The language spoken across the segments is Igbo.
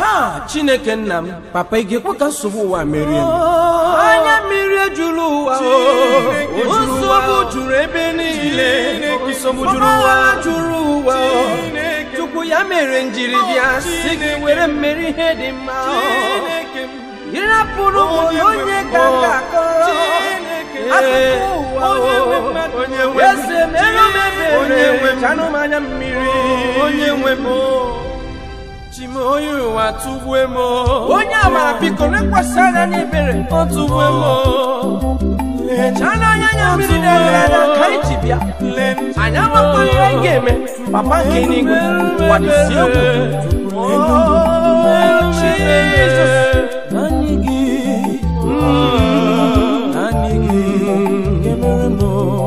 ha chineke nna m papa ị ga-ekwe ka nsogbu ụwa merie m anya mmiri ejuru ụwa o nsogbu juru ebe niile nsogbu juru ụwa juru ụwa chukwu ya mere njiri bịa si gị were mmeri ihe dị mma ịrapụrụ m onye ga-aga akọrọ akụkụ ụwa eze mere m ebere chanụ m anya mmiri onye nwe m chime onye ụwa tụgbue m onye amara biko lekwasị anya n'ebere ọ tụgbue m lechaa anya anya mmiri na-eghere anya ka anyị ji bịa anyị amakwa ihe anyị ga-eme papa nke n'igwe gbadosie egwu Jizọs naanị gị naanị gị ga-emere m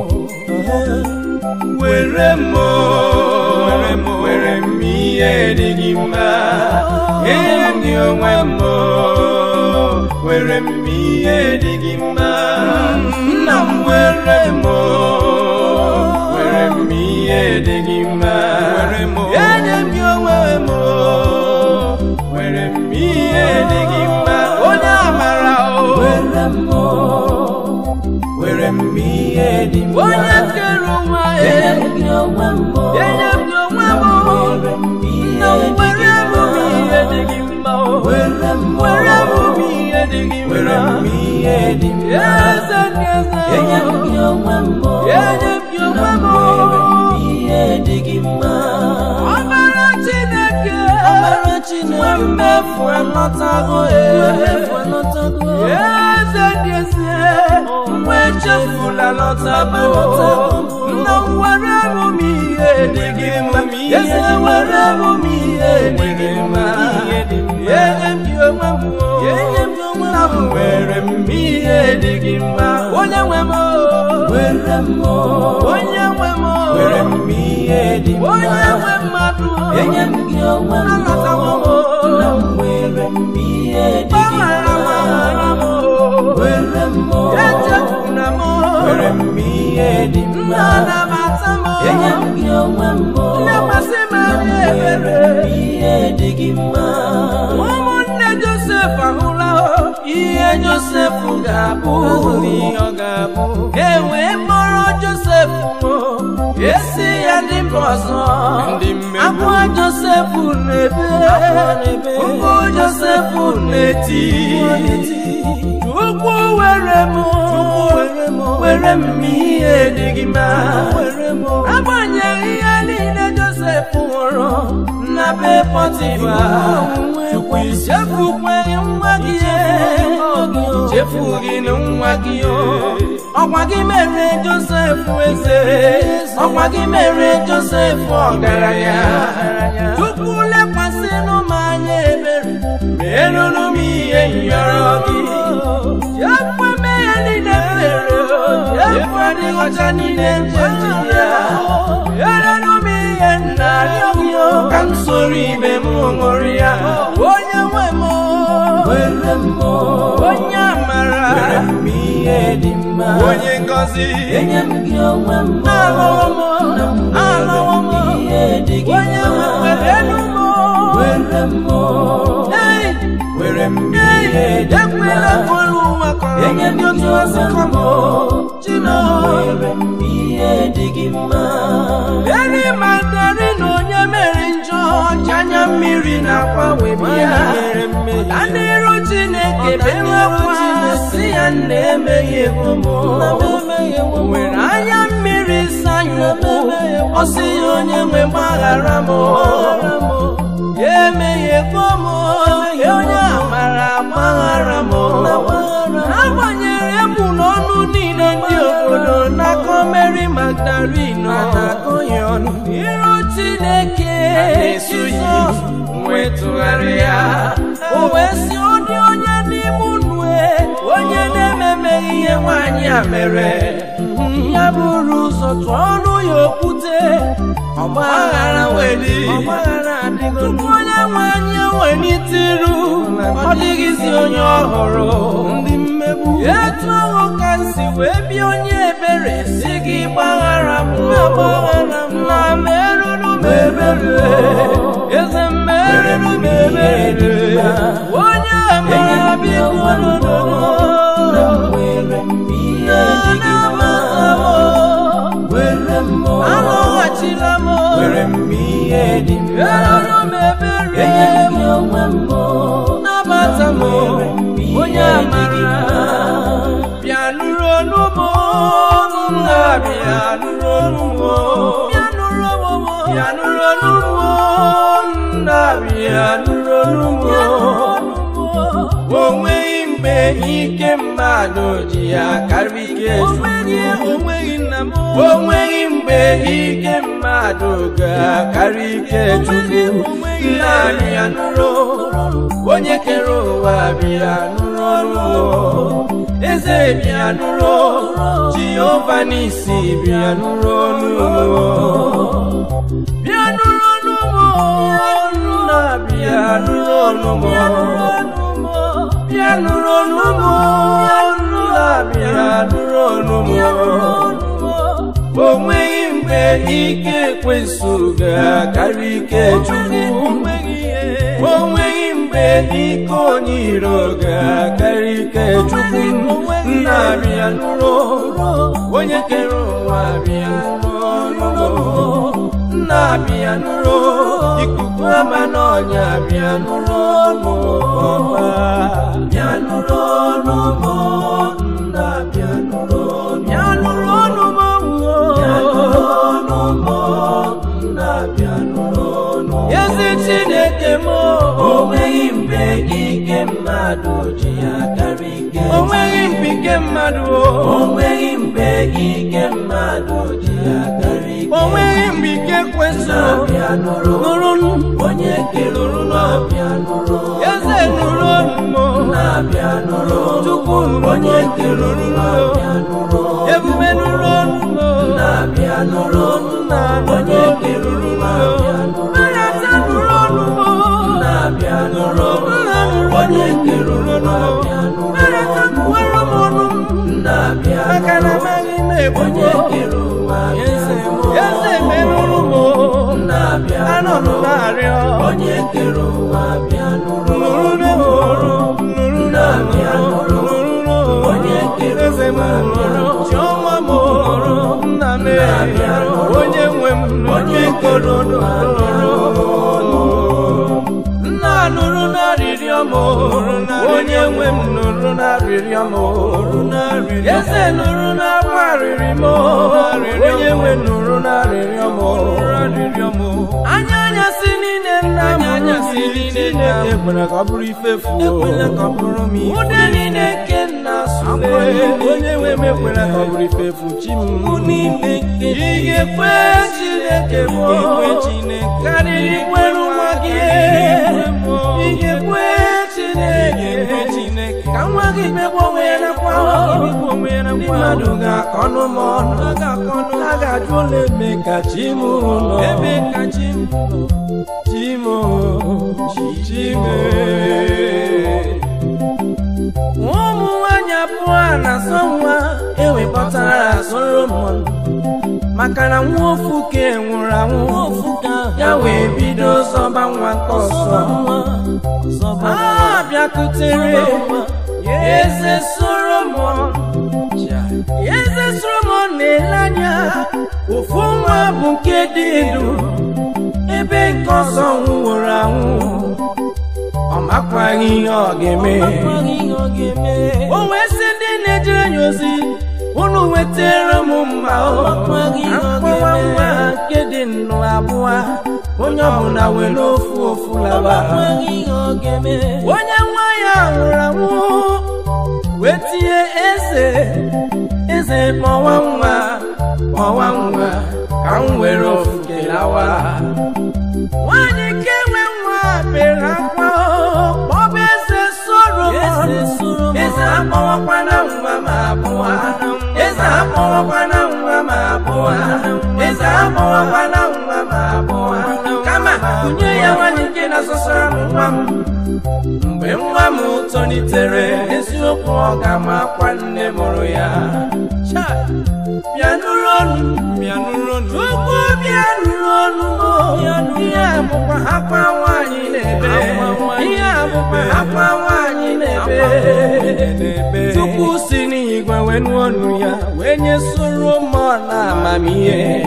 were m were m were m ihe dị gị mma ihe dị onwe m were m ihe dị gị mma nna m were m were m ihe dị gị mma enye m gị onwe m were m ihe dị gị mma onye amara o were m were m ihe dị mma onye kere ụwa enye m gị onwe m enye m gị onwe m were m na ihe dị gị were m ihe dị gị mma were m were m ihe dị gị mma were m ihe dị mma eze ndị eze enye m gị onwe m enye m gị onwe m were m ihe dị gị mma ọbara Chineke ọbara Chineke nwe mmefu anọtago mmefu anọtago eze ndị eze nwa echefula lọtago nna m were m ihe dị gị mma eze were m ihe dị gị mma enye m gị onwe m enye m gị onwe nna m were m ihe dị gị mma onye nwe m were m onye nwe m were m ihe dị mma onye nwe mmadụ enye m gị onwe m anọtago m na m were m ihe dị gị gbaghara mma gbaghara m were m echefuna m were m ihe dị nna mma na-amata m enye m gị onwe m lekwasị m anya ebere ihe dị gị mma ụmụnne josef ahụla ihe josef ga-abụ ihe ọ ga-abụ e wee kpọrọ josef esi ya ndị mba ọzọ akwa josef na-ebe ụkwụ josef na-eti chukwu were m were m ihe dị gị mma agbanyeghị ihe niile josef hụrụ na be pọtifa chukwu ichefukweghị nwa gị chefughị na nwa gị ọkwa gị mere josef eze ọkwa gị mere josef ọgaranya chukwu lekwasịnụ m anya ebere merụrụ m ihe nyọrọ gị chefu mmehie niile mere chefu adịghị ọcha niile nchechi ya merụrụ m ihe nna arịọ gị ka m soro ibe m ṅụrụ ya onye nwe m were m onye amara were m ihe dị mma onye ngọzi enye m gị onwe m alọwo m na m alọwo m were m ihe dị gị onye mma nwere enu m were m Hey! were m ihe dị mma ekwela kọrọ ụwa kọrọ enye m ndị gị otu ọzọ onwe m kọmọ na chino m were m ihe dị gị mma eri mandari na onye mere njọ ji anya mmiri na-agbanwe ya na n'iru chineke bewekwa si ya nna emeghị ego m nwere anya mmiri sanya ụkwụ ọ sị ya onye nwe gbaghara m ya emeghị ego m ya onye amara gbaghara m agbanyere emu n'ọnụ niile ndị obodo n'aka Mary Magdalene na-akọ ya ọnụ iru Chineke Jizọs wee tụgharịa o wee si ụdị onye n'ime unu onye na-ememeghị ihe nwaanyị a mere ya bụrụ ụzọ tụọ ọnụ ya okwute ọgbaghara wedi tupu onye nwe anyị ewelite ọ dịghịzi onye ọhụrụ ndị mmegbu etu ahụ ka m si wee bịa onye ebere si gị gbaghara m gbaghara m na merụrụ m ebere eze merụrụ m ebere mere m ihe dị mma bịara m ebere enye m gị onwe m o nabata m mere m ihe onye dị gị amara mma bịa nụrụ olu m nna bịa nụrụ olu m bịa nụrụ olu m bịa nụrụ olu m nna bịa nụrụ olu m o nweghị mgbe ike mmadụ ji ya karịa ike Chukwu onweghị nna m o nweghị mgbe ike mmadụ ga-akarị ike Chukwu nna bịa nụrụ onye kere ụwa bịa nụrụ ọrụ eze bịa nụrụ jehova n'isi bịa nụrụ ọnụ bịa nụrụ ọnụ m nna bịa nụrụ ọnụ m bịa nụrụ ọnụ m nna bịa nụrụ ọnụ m o nweghị mgbe ike ekwensu ga-akarị ike Chukwu o nweghị mgbe ike onye iro ga-akarị ike Chukwu nna bịa nụrụ onye kere ụwa bịa nụrụ nna bịa nụrụ ikuku ama n'ọnya bịa nụrụ ọnụ ọma bịa nụrụ ọnụ m nna bịa nụrụ ọnụ bịa nụrụ ọnụ m bịa nụrụ ọnụ m nna bịa nụrụ ọnụ ezi Chineke m o nweghị mgbe ike mmadụ ji ya karịa ike o nweghị mgbe ike mmadụ o nweghị mgbe ike mmadụ ji ya karịa ike o nweghị mgbe ike kwesịrị na-abịa nụrụ nụrụ onye keluru na-abịa nụrụ eze nụrụ ọnụ m na-abịa nụrụ Chukwu nụrụ onye keluru na-abịa nụrụ ebube nụrụ ọnụ m na-abịa nụrụ nna onye keluru na-abịa nụrụ Mmadụ nụrụ ọnụ m na-abịa nụrụ nna nụrụ onye keluru na-abịa nụrụ Mmadụ nwere m ọnụ m na-abịa maka na amaghị m onye ebubo kere ụwa eze eze menụrụ m na-abịa anọ m na-arịọ onye kere ụwa bịa nụrụ nụrụ na nụrụ nụrụ na na-abịa nụrụ nụrụ onye kere eze m ụwa bịa nụrụ nụrụ chiọma m nụrụ nna m onye nwe m onye korodo nna nụrụ n'arịrịọ m onye nwe m nụrụ n'arịrịọ m eze nụrụ n'akwa arịrị m onye nwe m nụrụ n'arịrịọ m anya anyasị niile nna m anyasị niile nna m ekwela ka ọ bụrụ ife fuo ekwela ka ọ bụrụ m ife ude niile nke nna sule onye nwe m ekwela ka ọ bụrụ ife fu chi m niile nke ị ga-ekwe Chineke m Chineke karịrị nwere nwa gị ị ga-ekwe Chineke ka nwa gị megbu onwe ya nakwa ndị mmadụ ga-akọnụ m ọnụ a ga-ajụ ụlọ ebe ka chi m nọ ebe ka chi m nọ chi m chi m ụmụ nwanyị abụọ na-asọ nwa ewekọtara Solomon maka na nwa ofu ka nwụrụ anwụ ya wee bido zọba nwa nke ọzọ a bịakutere eze Solomon eze Solomon na-ele anya ofu nwa bụ nke dị ndụ ebe nke ọzọ nwụrụ anwụ ọ makwaghị ihe ọ ga-eme o wee sị ndị na-ejere ya ozi unu wetara m mma akpọwa nwa nke dị nnụ abụọ onye ọbụla were ofu ofu laba onye nwa ya nwụrụ anwụ wee tinye eze eze kpọwa nwa kpọwa nwa ka m were ofu kelawa nwanyị nke nwe nwa bere akwa kpọba eze Solomon eze akpọwakwana nwa ma abụọ eze akpọwakwana nwa ma abụọ eze akpọwakwana nwa ma abụọ kama kunye ya nwanyị nke na-asọsara m nwa m mgbe nwa m tolitere eziokwu ọ ga-amakwa nne mụrụ ya bịa nụrụ ọnụ bịa nụrụ ọnụ Chukwu bịa nụrụ ọnụ m ihe a bụkwa akwa nwaanyị na-ebe ihe a bụkwa akwa nwaanyị na-ebe Chukwu si n'igwe wee nụ ọnụ ya wee nye Solomon na amamihe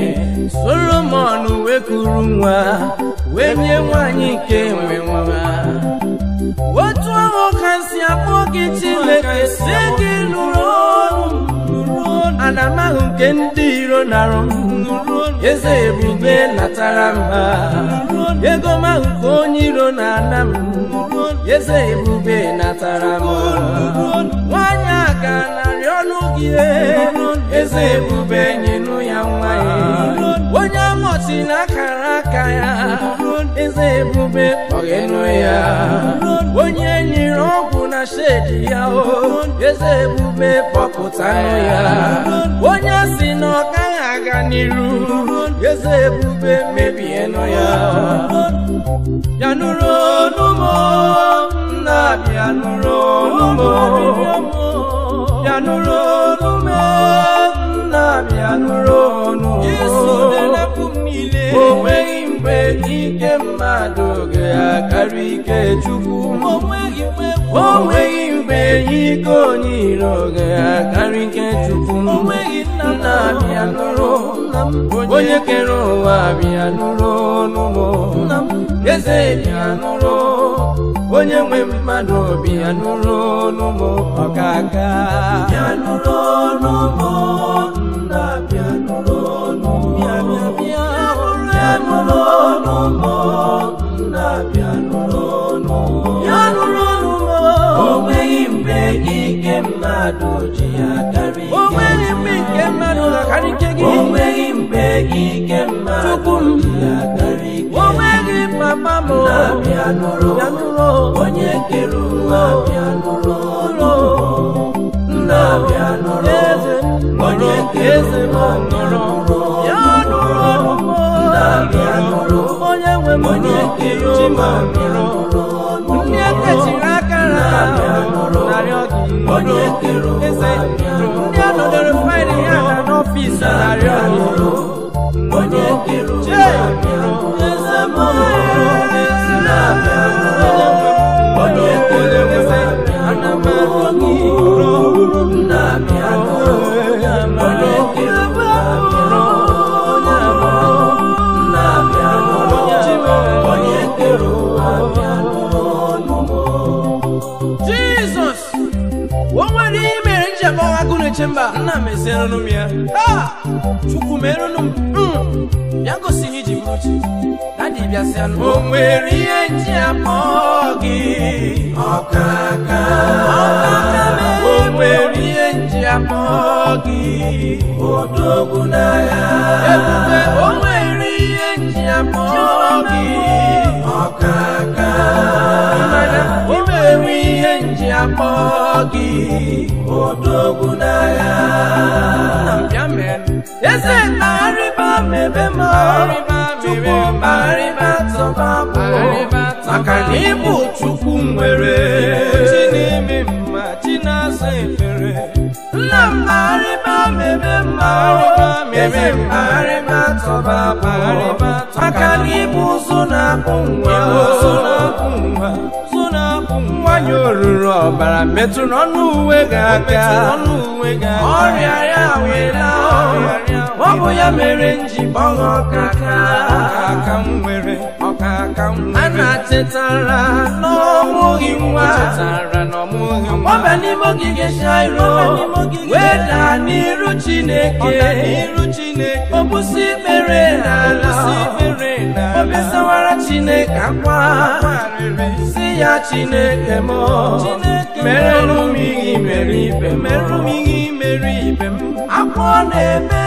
solomon wee kuru nwa wee nye nwanyị nke nwe nwa otu ahụ ka si akpọ gị chineke si gị nụrụ ọnụ ana m ahụ nke ndị iro narụ m eze ebube natara mba ego m ahụ ka onye iro na-ana m eze ebube natara m nwanyị a ga narị ọnụ gị eze ebube nyenụ ya nwa ya onye amọchi na akara aka ya eze ebube kpọghenụ ya onye nyere ọgwụ na shedi ya o eze ebube kpọpụtanụ ya onye si na ọ gaghị aga n'iru eze ebube mebienụ ya bịanụrụ ọnụmọ nna bịanụrụ ọnụmọ bịanụrụ ọnụmọ nna bịanụrụ ọnụmọ o nweghị mgbe ike mmadụ ga-akarị ike chukwu o nweghị mgbe ike onye iro ga-akarị ike chukwu nna bịanụrụ onye kere ụwa bịanụrụ ọnụmọ eze bịanụrụ onye nwe mmadụ bịanụrụ ọnụmọ ọkaka bịanụrụ ọnụmọ nna bịanụrụ ọnụmọ bịanụrụ ọnụmọ nna bịanụrụ ọnụmọ bịanụrụ ọnụmọ o nweghị mgbe ike mmadụ ji ya karị ike o nweghị mgbe ike mmadụ ga-akarị ike gị o nweghị mgbe ike mmadụ ji ya karị ike o nweghị papa m bịanụrụ onye kere ụwa bịanụrụ nna bịanụrụ onye kere ụwa bịanụrụ nna bịanụrụ onye nwe m onye kere ụwa bịanụrụ ndị ekechiri aka na narị ọgụ onye kere ụwa bịanụrụ ndị anọdere faịlị ya na n'ọfịs narị ọgụ onye kere ụwa bịanụrụ eze m nna bịanụrụ onye kere ụwa bịanụrụ nna bịanụrụ onye kere ụwa jizọs o nwere ihe mere njem ọha gụ na-eche mba nna m ezienụ m ya ha chukwu merụnụ m ya gosi ihe iji bụrụ chi dadi bịasịanụ o nwere ihe nji akpọ gị ọkaka o nwere ihe nji akpọ gị odogwu n'agha ebube o nwere ihe nji akpọ gị ọkaka o nwere ihe nji akpọ gị odogwu n'agha eze kpagharịba mebe m chukwu kpagharịba tọba maka na ịbụ chukwu nwere chi na-eme mma chi na-asa efere nna m kpagharịba mebe mma mebe mkpagharịba tọba maka na ịbụ ụzụ na-akpụ nwa ụzụ na-akpụ nwa nwanyị oruru ọbara metụ n'ọnụ uwe ga-aga ọrịa ya wela ọ bụ ya mere nji gbanwe ọkaka a na-chetara n'ọmụghị nwa ọba n'ime ogige shairo wee daa n'iru chineke obusi ikpere n'ala obesawara chineke akwa si ya chineke m merụrụ m ihe mere ibe merụrụ m ihe mere ibe m akwa ọ na-eme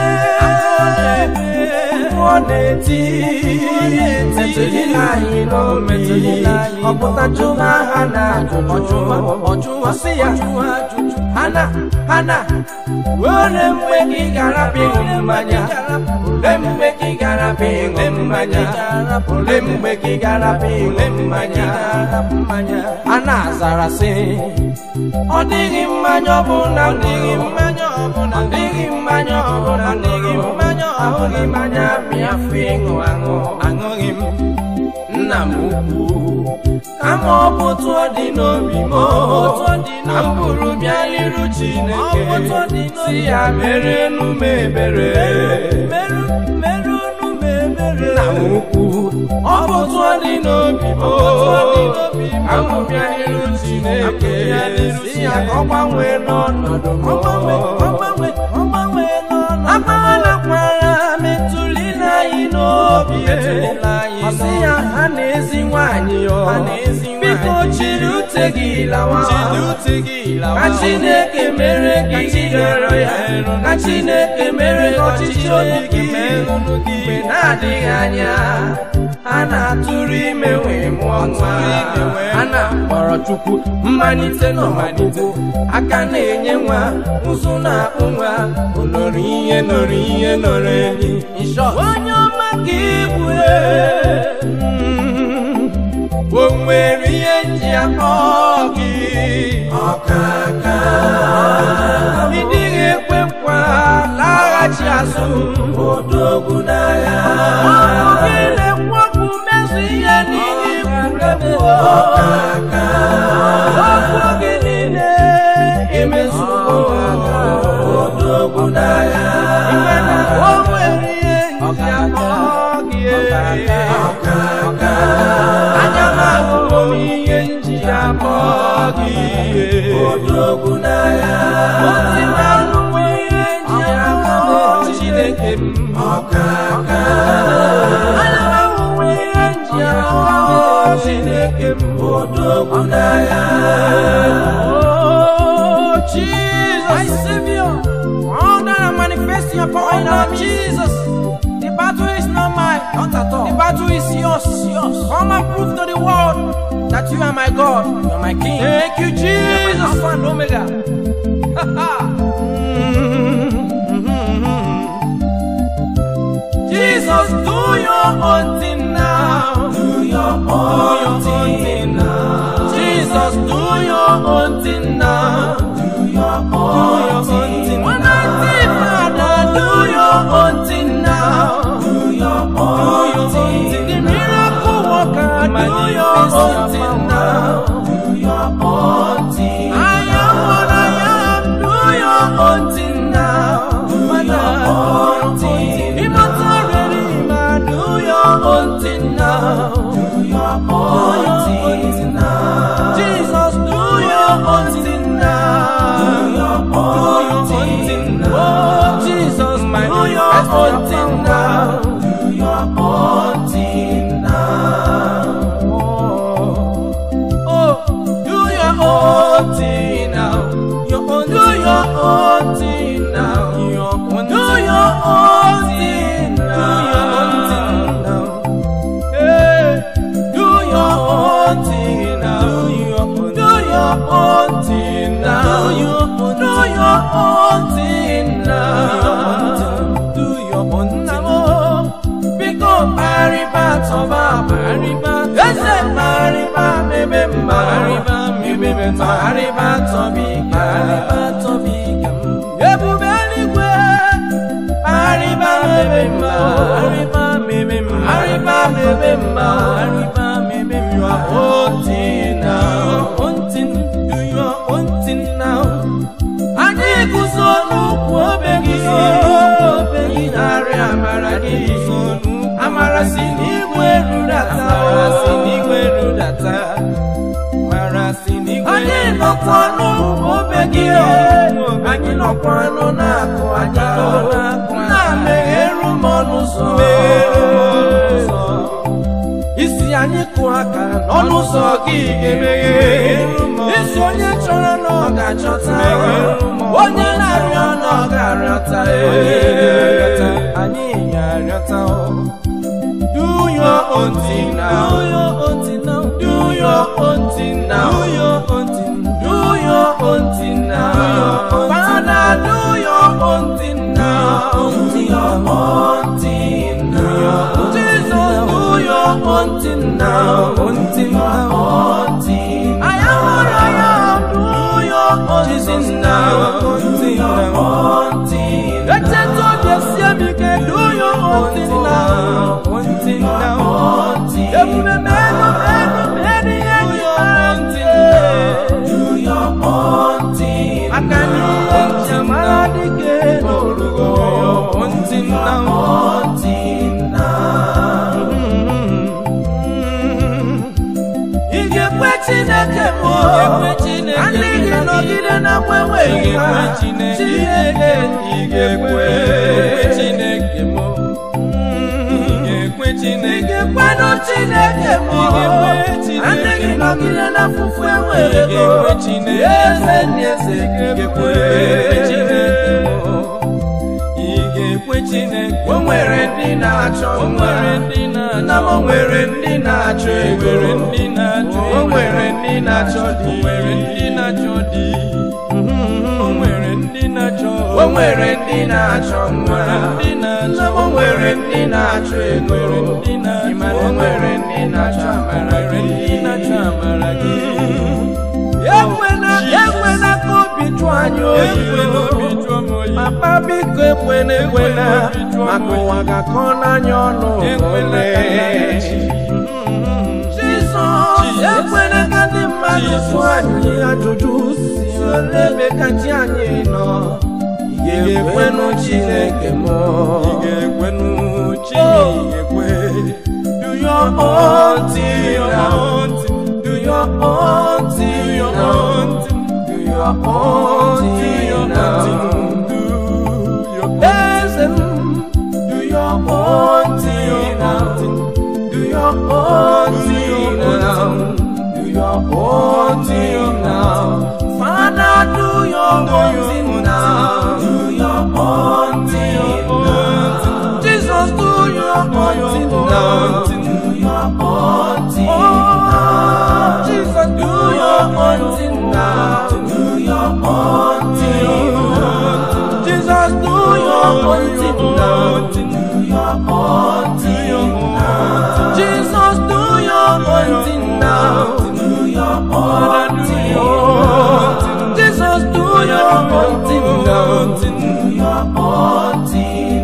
ọ na-eti metụlila anyị n'obi ọpụta jụma ha na ọjụwa sị ya hana hana were mgbe gị gara ịṅụ mmanya ole mgbe gị gara ịṅụ mmanya ole mgbe gị gara ịṅụ mmanya a na-azara sị ọ dịghị mmanya ọbụla ọ dịghị mmanya ọbụla ọ dịghị mmanya ọbụla ọ dịghị mmanya ahụghị mmanya mịafụ ịṅụ aṅụ aṅụghị m nna m ukwu kama ọ bụ otu ọ dị n'obi m na m bụrụ bịa n'iru Chineke si ya mere enu m ebere nna m ukwu ọ bụ tụọ dị n'obi m amụbịa n'iru Chineke si ya ka ọ gbanwee n'ọnọdụ m agbanakwara metụli n'anyị n'obi ọ sị ya ha na ezi nwaanyị ọ biko chiri ute gị lawa ka Chineke mere gị ịrịọ ya ka Chineke mere gị ọchịchị obi gị mgbe na-adịghị anya a na-atụrụ ime wee mụọ nwa a na-akpọrọ Chukwu mmalite n'ọmụmụ aka na-enye nwa ụzụ na-akpụ nwa onoro ihe nọrọ ihe nọrọ enyi onye ọma ka ịbụ o nwere ihe nji akpọ gị ọkaka ị dịghị ekwe nkwa laghachi azụ odogwu n'agha ọkụ gị na-ekwopụ mezu ihe niile ikwuru ọkaka okwu gị niile emezu odogwu n'agha ime na o nwere ihe nji akpọ gị ọkaka anya m ahụhụ m ihe nji akpọ gị odogwu n'agha ozi na anụwe ihe nji akpọ Chineke m ọkaka anya m ahụhụ ihe nji akpọ Chineke m odogwu n'agha Oh, Jesus, my Savior, all that I'm manifesting upon oh, Jesus. The battle is not mine, not at all. The battle is yours, yours. Come and prove to the world that you are my God, you are my King. Thank you, Jesus. Alpha and Omega. Jesus, do your own thing now. Do your own thing now. Jesus, do your own thing now. Do your own thing. One night, Father, do your own thing now. Do your own thing. The miracle worker, do your own thing now. Do your own thing. I am what I am. Do your own thing now. Do your own thing. Immortal Redeemer, do your own thing now. Do your own thing now. Jesus, do your own thing now. Do your own thing now. Oh, Jesus, my do your own thing now. Do your own thing now. Oh, oh, do your own thing now. Your own, do your own thing now. Your own, do your own thing now. Hey, do your own thing now. Do your own thing now. Do your own thing now. Do your own now. Biko pariba toba pariba. Ese pariba mebe pariba mebe pariba tobi pariba tobi Ebube eluigwe pariba mebe mma pariba mebe mma pariba mebe mma pariba mebe mma you are wanting now wanting do your wanting now anyị guzo n'ukwu obe gị obe gị narị amara gị amara si n'igwe rudata amara si n'igwe rudata amara si n'igwe anyị nọkwa n'ukwu obe gị anyị nọkwa nọ na-akụ anya nna megheru m ọnụ ụzọ isi anyị kụ aka n'ọnụ ụzọ gị ga-emeghe isi onye chọrọ na ọ ga-achọta onye na-arịọ na ọ ga-arịọta anyị ga-arịọta do your own thing now do your own thing now do your own thing now do your own thing do your own thing now Father do your own thing now do your own thing now Jesus do your own thing now own thing now own thing I am what I am do your own thing now own thing now own thing Let's talk yes yeah do your own thing now own thing now own thing Ebube menu menu menu do your own thing do your own thing Akani jamala dike no rugo own thing now own thing now chineke m ndị gị nọgide na kwenweghị ha chineke ị ga-ekwe Chineke m ị ga-ekwe Chineke ga-ekwenụ chineke m ndị gị nọgide na fufu enwere ego eze ndị eze gị ga-ekwe o nwere ndị na-achọ nwa nna m o nwere ndị na-achọ ego o nwere ndị na-achọ di o nwere ndị na-achọ nwa nna m o nwere ndị na-achọ ego o nwere ndị na-achọ amara gị ekwena ekwena ka obi jụọ anyị oyi papa biko ekwena ekwena maka ụwa ga-akọ n'anya ọnụ ole jizọs ekwena ka ndị mmadụ jụọ anyị ajụjụ si ole ebe ka chi anyị nọ ị ga-ekwenụ chineke m do your own thing now do your own thing now do your own thing now Eze m, do your own thing now. Do your own thing now. Do your own thing now. Father, do your own thing now. Do your own thing now. Jesus, do your own thing now. Do your own thing now. Jesus, do your own thing now. Do your own thing now. Jesus, do your own thing now. Do your own thing now. Jesus, do your own thing now. Do your own thing now. Jesus, do your own thing now. Do your own thing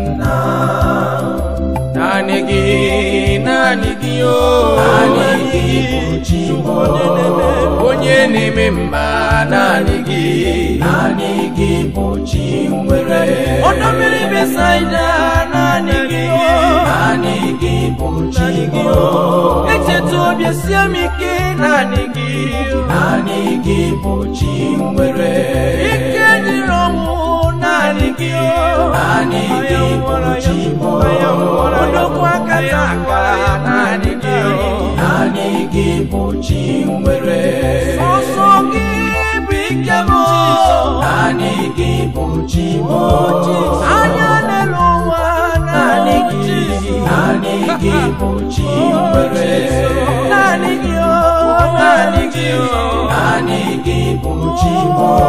now. Naanị gị, naanị gị o. Naanị gị bụ chi m o. Onye na-eme mma naanị gị. Naanị gị bụ chi nwere. Ọdọ mmiri Besaida naanị gị o. Naanị gị bụ chi gị o. Echeta obi esie m ike naanị gị. Naanị gị bụ chi nwere. Ike dịrị ọnwụ naanị gị o. Naanị gị bụ chi m o. Odogwu aka n'aka naanị gị o. Naanị gị bụ chi nwere. Sọsọ gị bụ ike m o. Naanị gị bụ chi m o. Anya n'elu ụwa naanị gị. Naanị gị bụ chi nwere. Naanị gị o. Naanị gị o. Naanị gị bụ chi m o.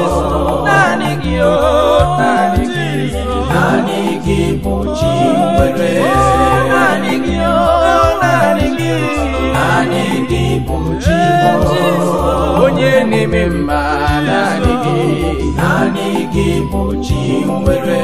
Naanị gị o. Naanị gị. Naanị gị bụ chi nwere. Naanị gị o. Naanị gị. Naanị gị bụ chi m o. Onye na-eme mma naanị gị. Naanị gị bụ chi nwere.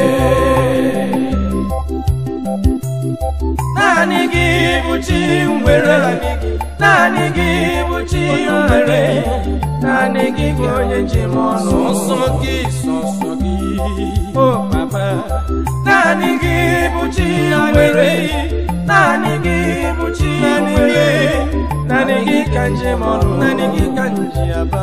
naanị gị bụ chi nwere naanị gị bụ chi nwere naanị gị bụ onye njem ọnụ Sọsọ gị, sọsọ gị, o papa naanị gị bụ chi nwere naanị gị bụ chi nwere naanị gị ka njem ọnụ naanị gị ka nji aba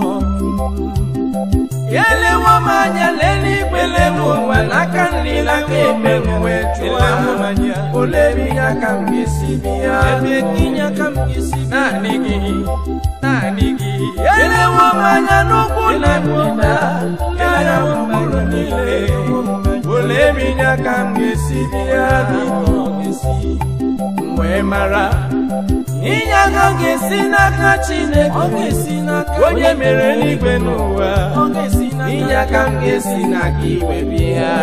elewo m anya leeluigwe lelu ụwa n'aka nri n'aka ekpe m wee chụwa ole ebe ihe aka m ga-esi bịa ebe inye aka m ga-esi naanị gị naanị gị elewo m anya n'ugwu na ndịda anya gburugburu niile ole ebe inye aka m ga-esi bịa m wee mara inye aka ga-esi n'aka Chineke ọ ga-esi n'aka onye mere eluigwe n'ụwa ọ ga-esi n'aka inye aka m ga-esi n'aka igwe bịa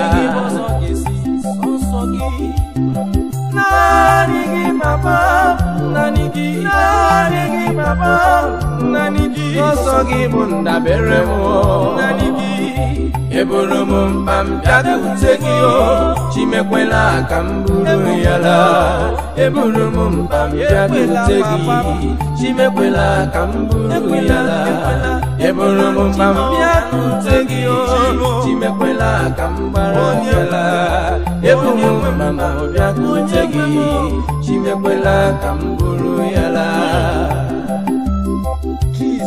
naanị gị papa naanị gị naanị gị papa naanị gị ọsọ gị bụ ndabere m naanị gị eburu m mkpa m bịakwute gị o chimekwela ka m buru ya laa eburu m mkpa m bịakwute gị chimekwela ka m buru ya laa eburu m mkpa m bịakwute gị o chimekwela ka m gbara ya laa eburu m mkpa m bịakwute gị chimekwela ka m buru ya laa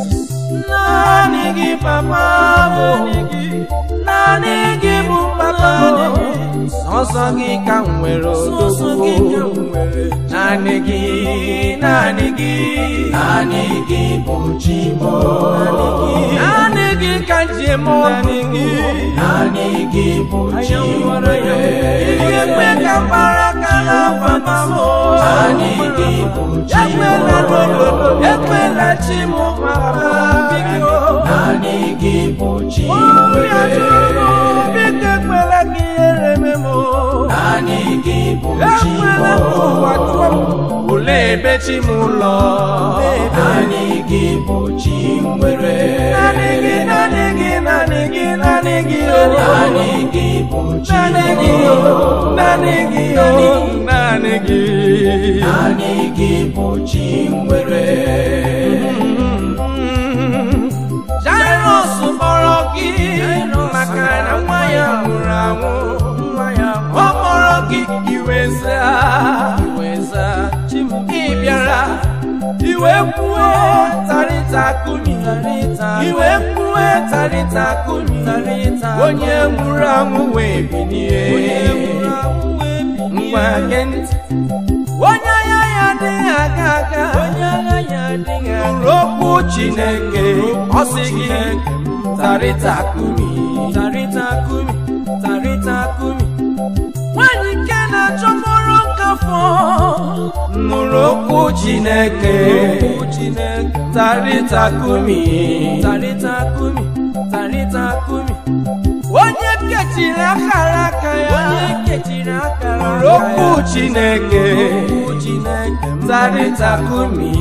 gị papa bụ naanị gị bụ papa sọsọ gị ka m nwere odogwu naanị gị naanị gị naanị gị bụ chi m naanị gị ka m ji eme ọnụ gị naanị gị bụ chi nwere ihe mgbe ka mbara ka na papa m naanị gị bụ chi ekwela n'obodo ekwela chi m papa biko naanị gị bụ chi obi ajụrụ m biko ekwela ka ihere eme m naanị gị bụ chi ekwela ka ụwa jụọ m olee ebe chi m ụlọ naanị gị bụ chi nwere naanị gị naanị gị naanị gị naanị gị o naanị gị bụ chi naanị gị o naanị gị o naanị gị naanị gị bụ chi nwere Jairus kpọrọ gị maka na nwa ya nwụrụ anwụ ọ kpọrọ gị iwe zaa ị bịara iwe kwue tarịta kumi iwe kwue tarịta kumi onye nwụrụ anwụ wee bilie ngwa gee ntị onye agha ya adịghị aga aga nụrụ okwu chineke ọ sị gị tarịta kumi nwanyị nke na-achọkpọrọ nkafọ nụrụ okwu chineke tarịta kumi onye kechiri akara aka ya nụrụ okwu chineke tarịta kumi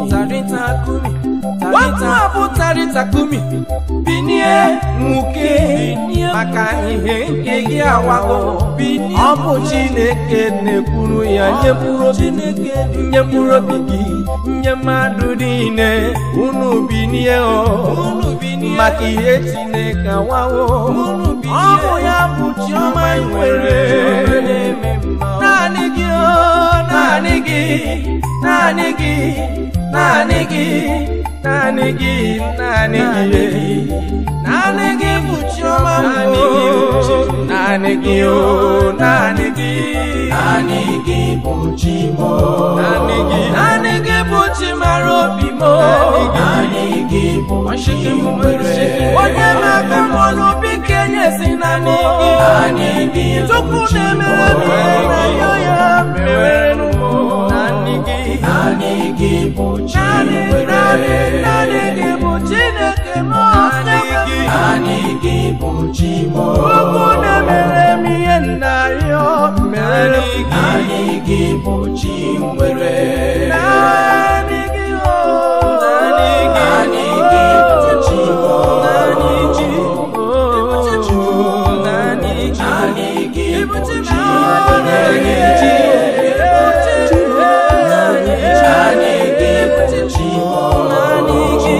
Watu abụ tarịta kumi binie nwoke maka ihe nke gị awago ọ bụ Chineke na-ekwuru ya nye mkpụrụ obi nye mkpụrụ obi gị nye mmadụ niile unu binie o maka ihe Chineke awawo ọ bụ ya bụ chiọma ị nwere naanị gị o naanị gị naanị gị naanị gị naanị gị naanị gị naanị gị bụ chiọma mbụ naanị gị o naanị gị naanị gị bụ chi m naanị gị naanị gị bụ chi mara obi m naanị gị bụ chi nwere onye na-aga mmanụ bike nyesi naanị gị naanị gị bụ tupu chi na-emere m ihe na ya ya mewere n'ụmụ naanị gị naanị gị bụ chi naanị nwere naanị naanị gị bụ Chineke m naanị gị naanị gị bụ chi m Ukwu na-emere m ihe nna ya mere m naanị gị bụ chi nwere naanị gị o naanị gị naanị gị bụ chi m naanị gị o naanị gị naanị gị bụ chi naanị nwere gị naanị gị bụ chi m naanị gị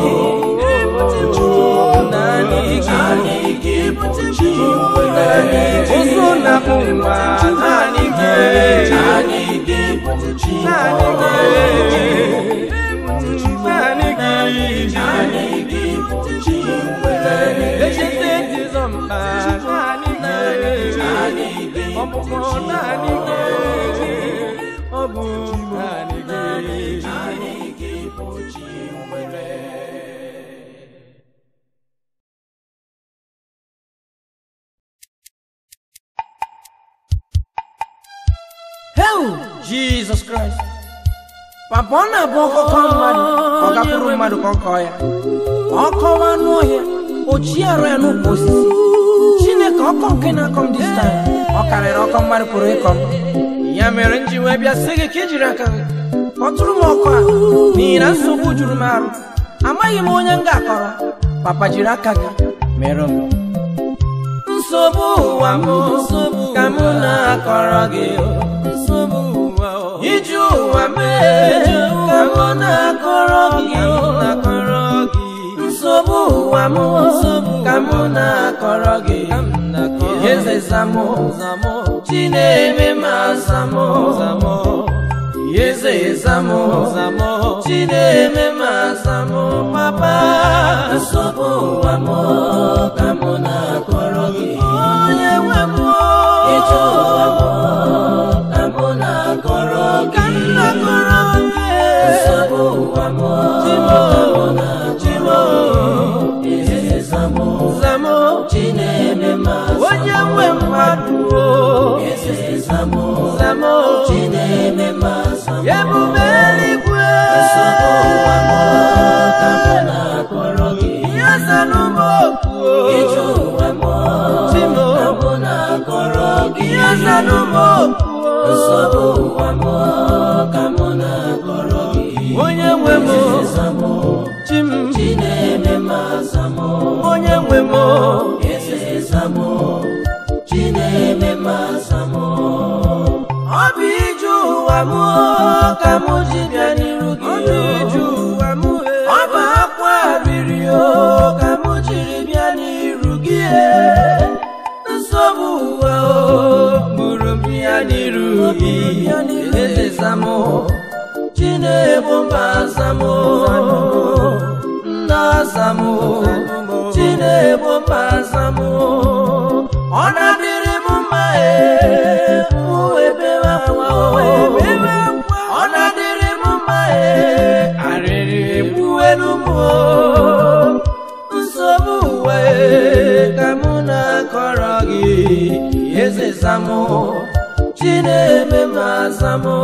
naanị gị naanị gị bụ chi nwere ụzụ na ụwa naanị gị naanị gị bụ chi m naanị gị naanị gị naanị gị bụ chi nwere echete jizọ mkpa naanị gị naanị gị bụ ọbụbọ naanị gị ọ bụ naanị gị naanị gị bụ chi nwere Hell, Jesus Christ. Papa ọ na-abụ ọkọkọ mmadụ ọ gakwuru mmadụ ka ọ kọọ ya ọ kọwa anụ ọhịa o chi arụ ya n'ụkwụ osisi chineke ọkọ nke na-akọ m dis time ọ karịrị ọkọ mmadụ pụrụ ịkọ m ya mere m ji wee bịa sị gị ka ị jiri aka gị kpọtụrụ m ọkụ a n'ihi na nsogbu juru m arụ amaghị m onye m ga-akọrọ papa jiri aka gị mere m nsogbu ụwa m ka m na-akọrọ gị nsogbu ụwa iji ụwa mee ka m na-akọrọ gị na-akọrọ gị nsogbu ụwa m ka m na-akọrọ gị eze zamụ chineme ma zamụ eze zamụ chineme ma zamụ papa nsogbu ụwa m ka mụ na-akọrọ gị onye nwe m ije ụwa m ka mụ na-akọrọ ka gị nna kọrọ gị nsogbu ụwa m Chimo, Chimo, eze zamụ zamo chi na-eme ma onye nwe mmadụ o eze zamụ zamo chi na-eme ma zamụ ebube eluigwe nsogbu ụwa m ka mụ na-akọrọ gị ihe zanụmokwu ije ụwa m Chimo. ka mụ na-akọrọ gị ihe zanụmokwu nsogbu ụwa m ka mụ na-akọrọ gị onye nwe m eze zamụ chim chi na-eme ma zamụ onye nwe m eze zamụ chi na-eme ma zamụ ọ bụ ije ụwa m ka m ji bịa n'iru gị ọ bụ akwa riri o ka m jiri bịa n'iru gị nsogbu ụwa o gburu m ya n'iru gị eze zamụ chinebu mba zamụ nna zamụ chinebu mba zamụ ọ na-adịrị m mma ee mụ ebere akwa o ọ na-adịrị m mma ee arịrị egbuwelu m o nsogbu ụwa ee ka mụ na-akọrọ gị eze zamụ chineme ma zamụ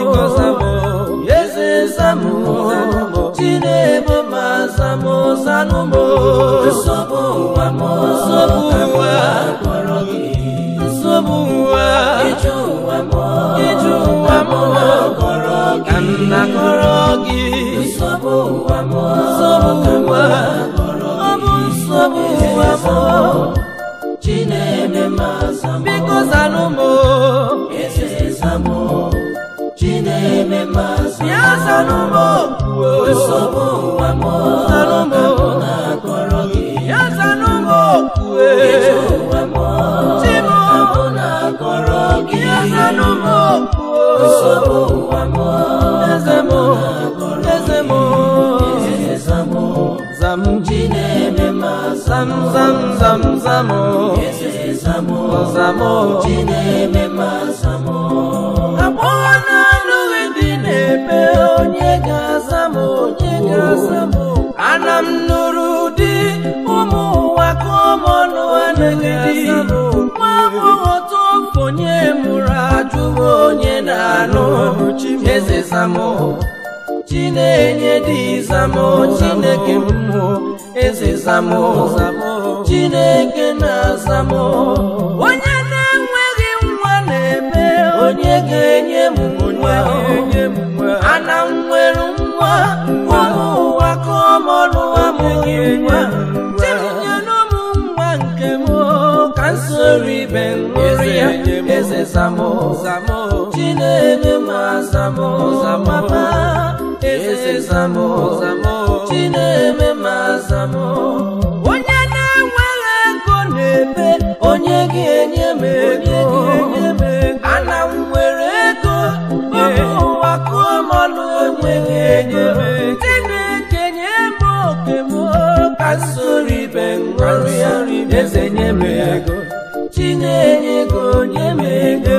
eze zamụ chinebe ma zamụ zanụmụ nsogbu ụwa m nsogbu ụwa akọrọ gị nsogbu ụwa ije ụwa m ije ụwa m akọrọ ka gị m na-akọrọ gị nsogbu ụwa m nsogbu ụwa ọ bụ nsogbu ụwa m chi na-eme ma zamụ biko zanụ m eze zamụ chi na-eme ma ya zamụ zanụ m okwuo nsogbu ụwa m zanụ m na-akọrọ gị ya zanụ m okwue ije ụwa m chi m abụ na-akọrọ gị ya zanụ m okwuo nsogbu ụwa m eze m eze m eze zamụ zam chi na-eme ma zam zam zam zam eze zamụ zam chi na-eme ma zamụ agbọghọ na-anụghị dị na-ebe onye ga-aza m onye ga-aza m ana m nụrụ di ụmụ ụwa ka ọmọnụ anaghị di nwa agbọghọ tofonye mụrụ ajụghị onye na-anụ eze zamụ chinenye dị zamụ chineke mmụọ eze zamụ chineke na-azamụ onye na-enweghị nwa na-eme onye ga-enye m nwa ana m nwere nwa ụmụ ụwa ka ọmọrụ amụghị nwa tinyenụ m nwa nke m ka m soro ibe ṅụrụ ya eze zamụ chineke ma zamụ mama eze zamụ chineke ma zamụ onye na-enweghị ego na-ebe onye ga-enye m ego ana m nwere ego ụmụ ụwa kụọ mọnụ onye ga-enye m chineke nye m oke m ka m soro ibe ṅụrụ ya eze nye m ego chinenye ego nye m ego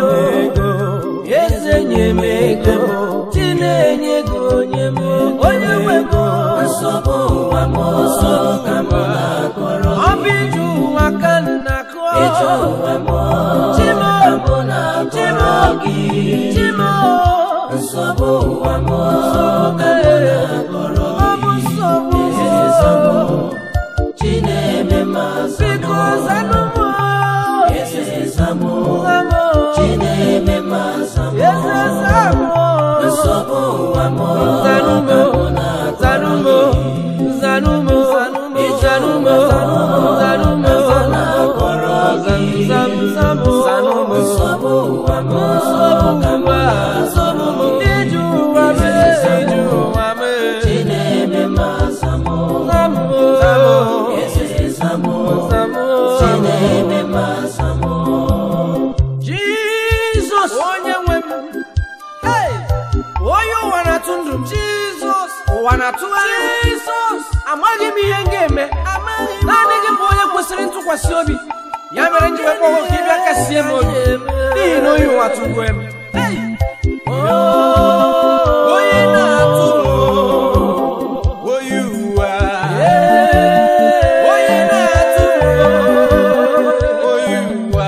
eze nye m ego chinenye ego nye m onye nwe ego nsogbu ụwa m ka m na-akọrọ ọ bụ iju ụwa ka nna kụọ ije ụwa m Chimo ka m na-akọrọ gị Chimo nsogbu ụwa m ka m na-akọrọ ọ bụ nsogbu eze zamụ chi na-eme ma biko zamụ zanụ m eze zamụ zamụ chi na-eme ma zamụ eze zamụ nsogbu ụwa m zanụ m ka m na-akọrọ zanụ m zanụ m zanụ m zanụ m na-akọrọ zam zam zam zanụ m nsogbu ụwa m nsogbu ụwa nsogbu m iju ụwa m iju ụwa m chi na-eme ma zamụ zamụ eze zamụ zamụ chi na-eme ma zamụ Jizọs onye nwe m Hey! onye ụwa na-atụ ndụ m Jizọs ụwa na-atụgharị Jizọs amaghị m ihe m ga-eme naanị kwesịrị ntụkwasị obi ya mere nji wee kpọọ ka ịbịa kasie m obi n'ihi na oyi ụwa tụgbuo m Hey! onye na-atụ m oyi ụwa onye na-atụ m oyi ụwa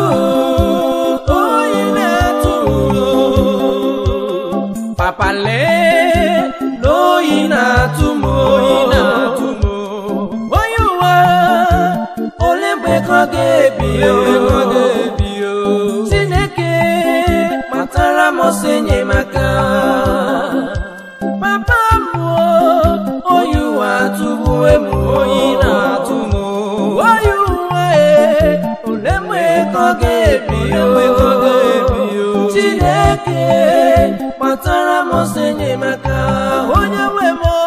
onye na-atụ m papa lee n'oyi na-atụ m oyi na-atụ m onye ụwa ole mgbe ka ọ ga-ebi o chineke matara m ọsọ enyemaka papa m o, oyi ụwa atụgbuo m oyi na-atụ m oyi ụwa e ole mgbe ka ọ ga-ebi o chineke matara m ọsọ enyemaka onye nwe m o.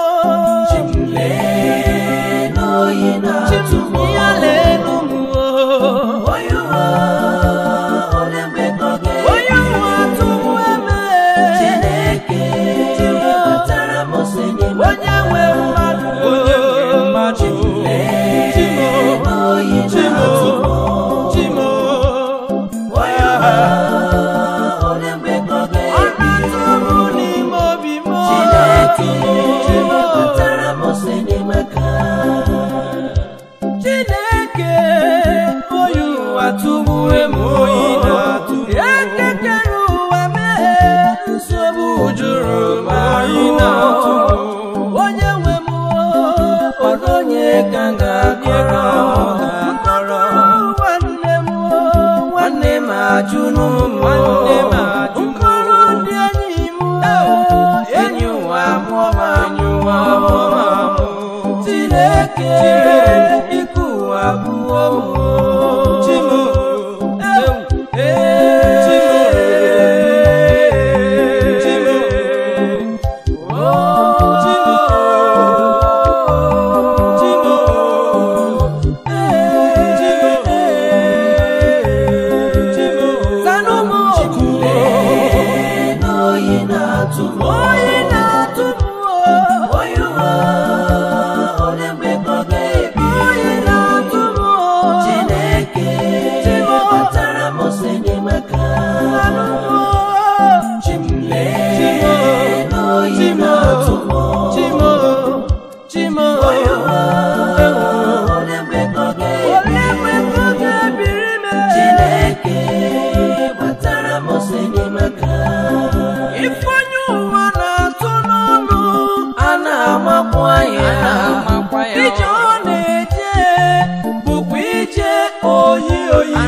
Lee n'oyi na-atụ m ya leenụ m o. onye ụwa ole mgbe ka ọ onye ga-ebi ụwa tụgbu eme Chineke kpatara m ọsọ enyemaka onye nwe mmadụ onye nwe mmadụ Lee n'oyi na-atụ m chimo onye ụwa ole mgbe ka ọ ọ ga-ebi na-atụ m n'ime obi m Chineke chimo kpatara m ọsọ enyemaka chineke oyi ụwa tụgbue m oyi na-atụ ekekere ụwa mee nsogbu juru m oyi na-atụ onye nwe m ọdụ onye ka m ga-akọrọ mkpọrọ nwanne m nwanne m ajụnụ m nwanne m mkpọrọ ndị enyi m enyi ụwa mụọ m amụ chineke ike ụwa abụọ m chimo Lee n'oyi na-atụ m Onye na-atụ m onye ụwa ole mgbe ka ọ ga-ebi onye na-atụ m Chineke kpatara m ọsọ enyemaka Lee n'oyi na-atụ m Chimo, Chimo, onye ụwa ole mgbe ka ọ ga-ebi onye nwe ka ọ ga-ebiri m Chineke kpatara m ọsọ enyemaka Ifeonye ụwa na-atụ n'ọnụ a na-amakwa ya ije ọ na-eje bụkwa ije oyi oyi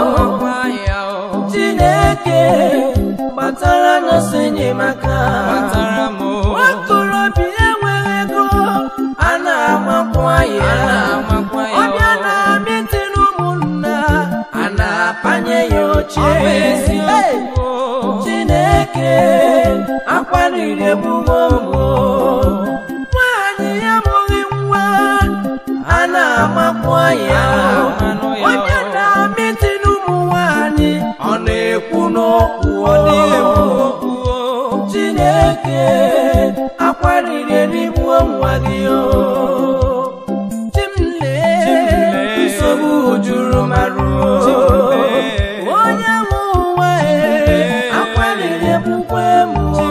Chineke kpatara m ọsọ enyemaka nwakorobịa enweghị ego a na-amakwa ya ọbịa na-amịtị n'ụmụnna a na-apanye ya oche Ọ bụ eziokwu. Chineke akwariri ebubo mbụ nwaanyị ya mụghị nwa a na-amakwa ya onye na-amịtị n'ụmụ nwaanyị ọ na-ekwu n'okwu ọ na-ekwu okwu Chineke akwariri erigbuo nwa gị o Chimlee, nsogbu juru maruo onye nwe ụwa e akwariri egbukwe m o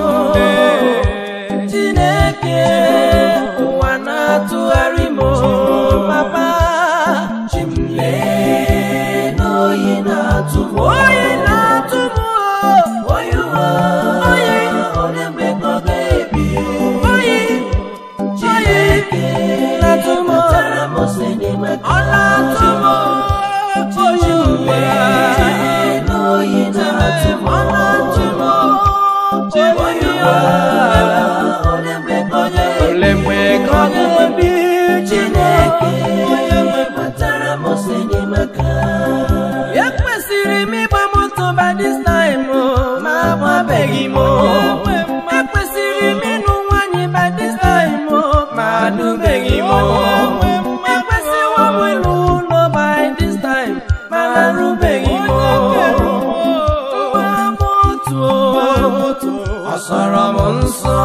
Chineke ụwa na-atụgharị m o papa Lee n'oyi na-atụ m onye na-atụ m oyi ụwa Oyi. ole mgbe ka ọ ga-ebi oyi Chineke na-atụ m kpatara m ọsọ enyemaka ọ na-atụ m oyi ụwa Lee n'oyi na-atụ m ọ na-atụ m oyi ụwa ole mgbe ka ọ ga-ebi ole mgbe ka ọ ga-ebi Chineke onye nwe kpatara m ọsọ enyemaka ekwesịrị m ịgba moto by this time o, ma agbabeghị m o. ekwesịrị m ịnụ nwaanyị by this time o, ma anụbeghị m o. ekwesịwo m ịlụ ụlọ by this time ma arụbeghị m o. Ngwa moto ọ sọrọ m nsọ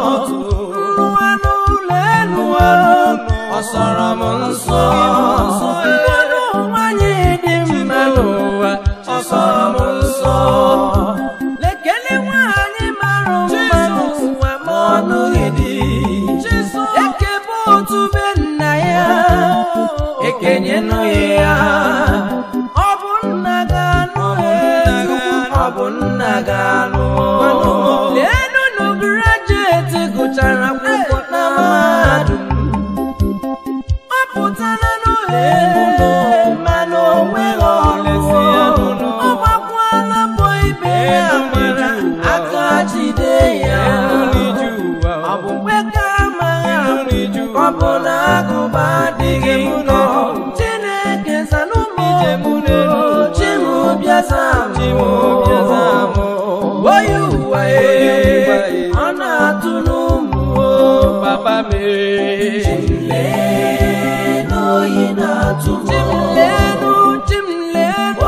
nrụwa n'ụlọ elu ọ sọrọ m nsọ ịnụghị ya ọ bụ nna ga-anụ ọ bụ nna ga-anụ leenụ grajueti gụchara akwụkwọ na mahadum ọ pụtara n'ụlọ mana o nweghị ọrụ ọ gbakwala mbọ ibe ya mara aka jide ya ọ bụ mgbe ka amaghị ọ bụ na agụba adịghị nkọ chineke zanụmụ chimụbịaza oyi ụwa ọ na-atụ n'ụmụ papa oyi na-atụ m chimlenu chimlenu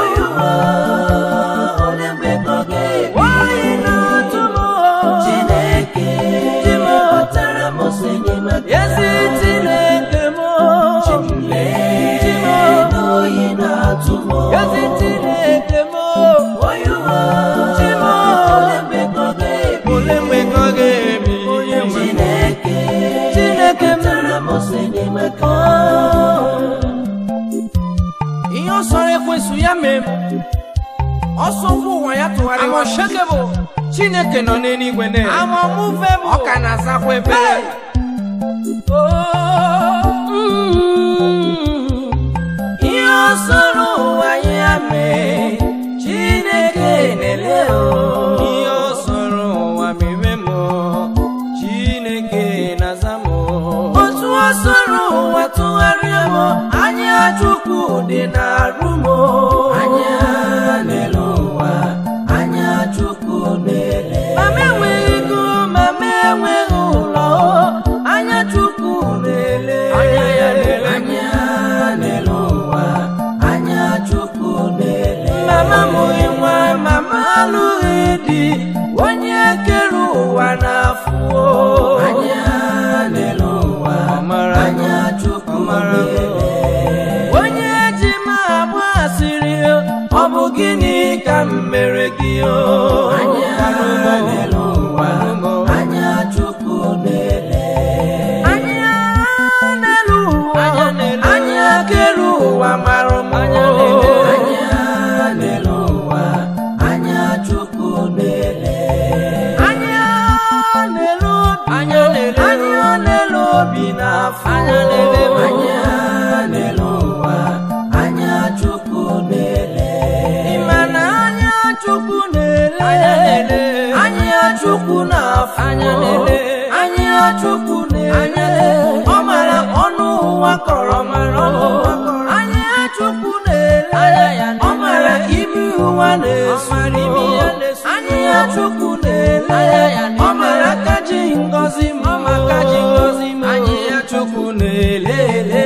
ole mgbe ka ọ ga-ebi oyi na-atụ m Chineke kpọtara m ọsọ enyemaka ezi chineke m lee n'oyi na-atụ m ezi chineke m oyi ụwa chim ole mgbe ka ọ ga-ebi ole mgbe ka ọ ga-ebi Chineke chineke m kpọtara m ọsọ enyemaka ihe ọ sọrọ ekwesụ ya mee m ọsọ ngwa ụwa ya tụgharịrị Unshakable. Chineke nọ n'eluigwe na amamụve bụ ọ ka na-azakwa ebere ihe ọ sọrọ ụwa ya mee chineke na-ele o ihe ọ sọrọ ụwa mere m Chineke na-aza m otu ọ sọrọ ụwa tụgharịa m anya chukwu dị n'arụ m anya n'elu ụwa anya Chukwu na-ele mama enweghị ego mama enweghị ụlọ anya chukwu na-ele Anya ya na-ele. anya n'elu ụwa anya Chukwu na-ele mama mụghị nwa mama alụghị di onye kere ụwa na-afụ anya n'elu ụwa Ọmara anya Chukwu Ọmara na-ele onye ji m agba asịrị ọ bụ gịnị ka m mere gị o anya n'elu ụwa anya Chukwu na-ele anya n'elu ụwa Anya n'elu ụwa. anya kere ụwa mara m Anya n'elu ụwa. anya n'elu ụwa anya Chukwu na-ele anya n'elu obi Anya n'elu anya n'elu obi na-afụ Anya n'elu anya n'elu ụwa anya Chukwu na-ele ịma na anya chukwu na-ele Anya na-ele. anya chukwu na-afụ Anya na-ele. anya chukwu na-ele ọ mara ọnụ ụwa kọrọ mara ọnụ ụwa kọrọ anya chukwu na-ele Anya ya ọ mara imi ụwa na-esu Ọ mara imi ya na-esu. anya chukwu na-ele Anya ya na-ele. ọ mara aka ji ngọzi m Ọ ma aka ji ngọzi m. anya ya chukwu na-elele